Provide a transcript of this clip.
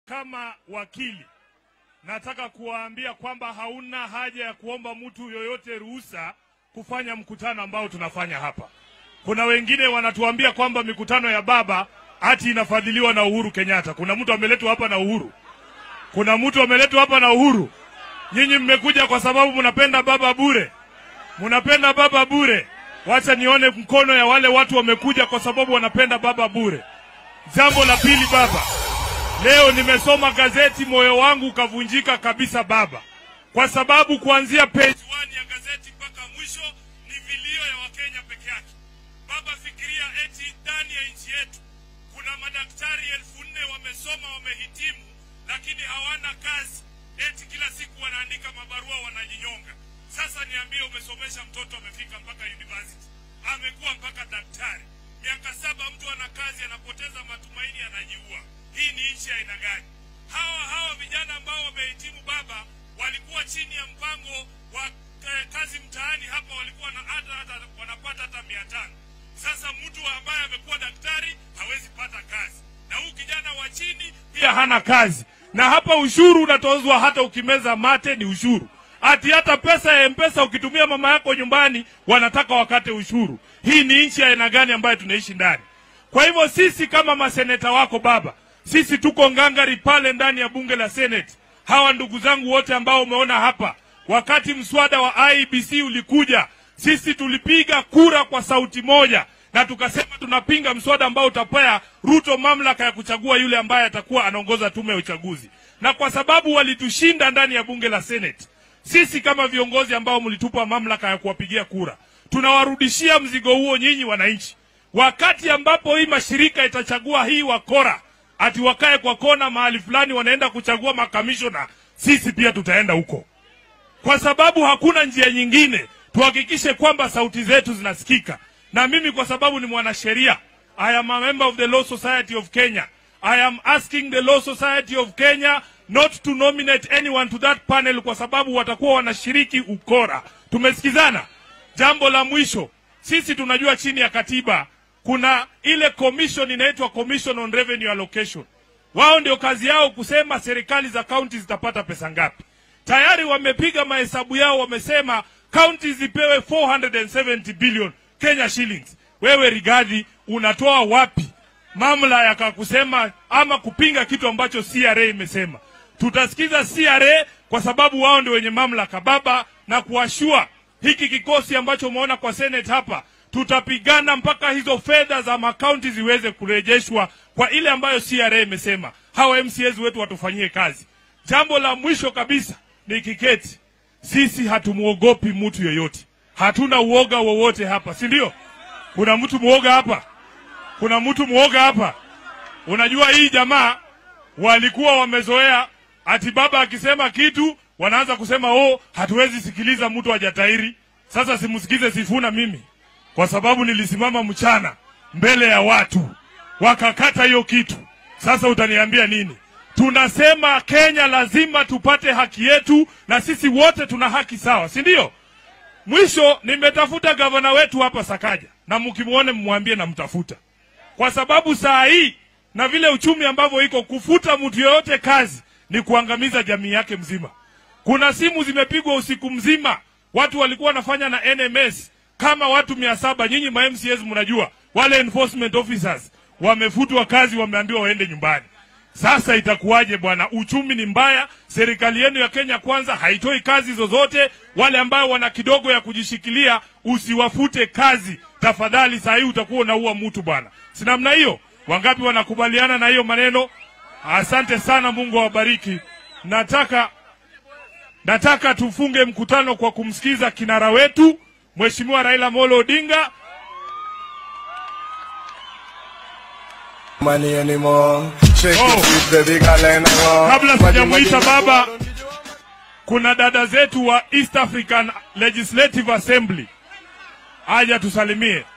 Kama wakili nataka kuwaambia kwamba hauna haja ya kuomba mtu yoyote ruhusa kufanya mkutano ambao tunafanya hapa. Kuna wengine wanatuambia kwamba mikutano ya baba ati inafadhiliwa na Uhuru Kenyatta. Kuna mtu ameletwa hapa na Uhuru? Kuna mtu ameletwa hapa na Uhuru? Nyinyi mmekuja kwa sababu mnapenda baba bure, mnapenda baba bure. Wacha nione mkono ya wale watu wamekuja kwa sababu wanapenda baba bure. Jambo la pili, baba, leo nimesoma gazeti, moyo wangu ukavunjika kabisa baba, kwa sababu kuanzia page 1 ya gazeti mpaka mwisho ni vilio ya Wakenya peke yake. Baba, fikiria eti ndani ya nchi yetu kuna madaktari elfu nne wamesoma, wamehitimu, lakini hawana kazi, eti kila siku wanaandika mabarua, wanajinyonga. Sasa niambie, umesomesha mtoto amefika mpaka university, amekuwa mpaka daktari, miaka saba, mtu ana kazi, anapoteza matumaini, anajiua. Hii ni nchi ya aina gani? Hawa hawa vijana ambao wamehitimu baba, walikuwa chini ya mpango wa eh, kazi mtaani hapa, walikuwa na hata, hata wanapata hata mia tano. Sasa mtu ambaye amekuwa daktari hawezi pata kazi, na huyu kijana wa chini pia hana kazi, na hapa ushuru unatozwa, hata ukimeza mate ni ushuru ati hata pesa ya mpesa ukitumia mama yako nyumbani wanataka wakate ushuru. Hii ni nchi ya aina gani ambayo tunaishi ndani? Kwa hivyo sisi kama maseneta wako baba, sisi tuko ngangari pale ndani ya bunge la Senate. Hawa ndugu zangu wote ambao umeona hapa, wakati mswada wa IBC ulikuja, sisi tulipiga kura kwa sauti moja na tukasema tunapinga mswada ambao utapea Ruto mamlaka ya kuchagua yule ambaye atakuwa anaongoza tume ya uchaguzi, na kwa sababu walitushinda ndani ya bunge la Senate sisi kama viongozi ambao mlitupa mamlaka ya kuwapigia kura, tunawarudishia mzigo huo nyinyi wananchi. Wakati ambapo hii mashirika itachagua hii wakora, ati wakae kwa kona mahali fulani, wanaenda kuchagua makamishona, sisi pia tutaenda huko, kwa sababu hakuna njia nyingine. Tuhakikishe kwamba sauti zetu zinasikika. Na mimi kwa sababu ni mwanasheria, I am a member of the Law Society of Kenya. I am asking the Law Society of Kenya not to nominate anyone to that panel kwa sababu watakuwa wanashiriki ukora. Tumesikizana? Jambo la mwisho, sisi tunajua chini ya katiba kuna ile commission inaitwa Commission on Revenue Allocation. Wao ndio kazi yao kusema serikali za kaunti zitapata pesa ngapi. Tayari wamepiga mahesabu yao, wamesema kaunti zipewe 470 billion Kenya shillings. Wewe Rigathi, unatoa wapi mamlaka ya kusema ama kupinga kitu ambacho CRA imesema? Tutasikiza CRA kwa sababu wao ndio wenye mamlaka baba, na kuashua hiki kikosi ambacho umeona kwa Senate hapa, tutapigana mpaka hizo fedha za makaunti ziweze kurejeshwa kwa ile ambayo CRA imesema. Hawa MCAs wetu watufanyie kazi. Jambo la mwisho kabisa ni kiketi, sisi hatumwogopi mtu yoyote, hatuna uoga wowote hapa, si ndio? Kuna mtu mwoga hapa? Kuna mtu mwoga hapa? Unajua hii jamaa walikuwa wamezoea ati baba akisema kitu wanaanza kusema oh, hatuwezi sikiliza mtu hajatairi. Sasa simsikize Sifuna mimi, kwa sababu nilisimama mchana mbele ya watu wakakata hiyo kitu. Sasa utaniambia nini? Tunasema Kenya lazima tupate haki yetu, na sisi wote tuna haki sawa, si ndio? Mwisho nimetafuta gavana wetu hapa Sakaja, na mkimwone mmwambie namtafuta, kwa sababu saa hii na vile uchumi ambavyo iko, kufuta mtu yoyote kazi ni kuangamiza jamii yake mzima. Kuna simu zimepigwa usiku mzima, watu walikuwa wanafanya na NMS kama watu mia saba. Nyinyi ma MCAs mnajua wale enforcement officers wamefutwa kazi, wameambiwa waende nyumbani. Sasa itakuwaje bwana? Uchumi ni mbaya, serikali yenu ya Kenya Kwanza haitoi kazi zozote. Wale ambao wana kidogo ya kujishikilia, usiwafute kazi tafadhali. Saa hii utakuwa unaua mtu bwana, si namna hiyo? Wangapi wanakubaliana na hiyo maneno? Asante sana, Mungu awabariki. Nataka nataka tufunge mkutano kwa kumsikiza kinara wetu Mheshimiwa Raila Molo Odinga. money anymore. Shake Oh. your feet, baby girl, and I want. Kabla Money, sijamuita money, baba, money. kuna dada zetu wa East African Legislative Assembly, aja tusalimie.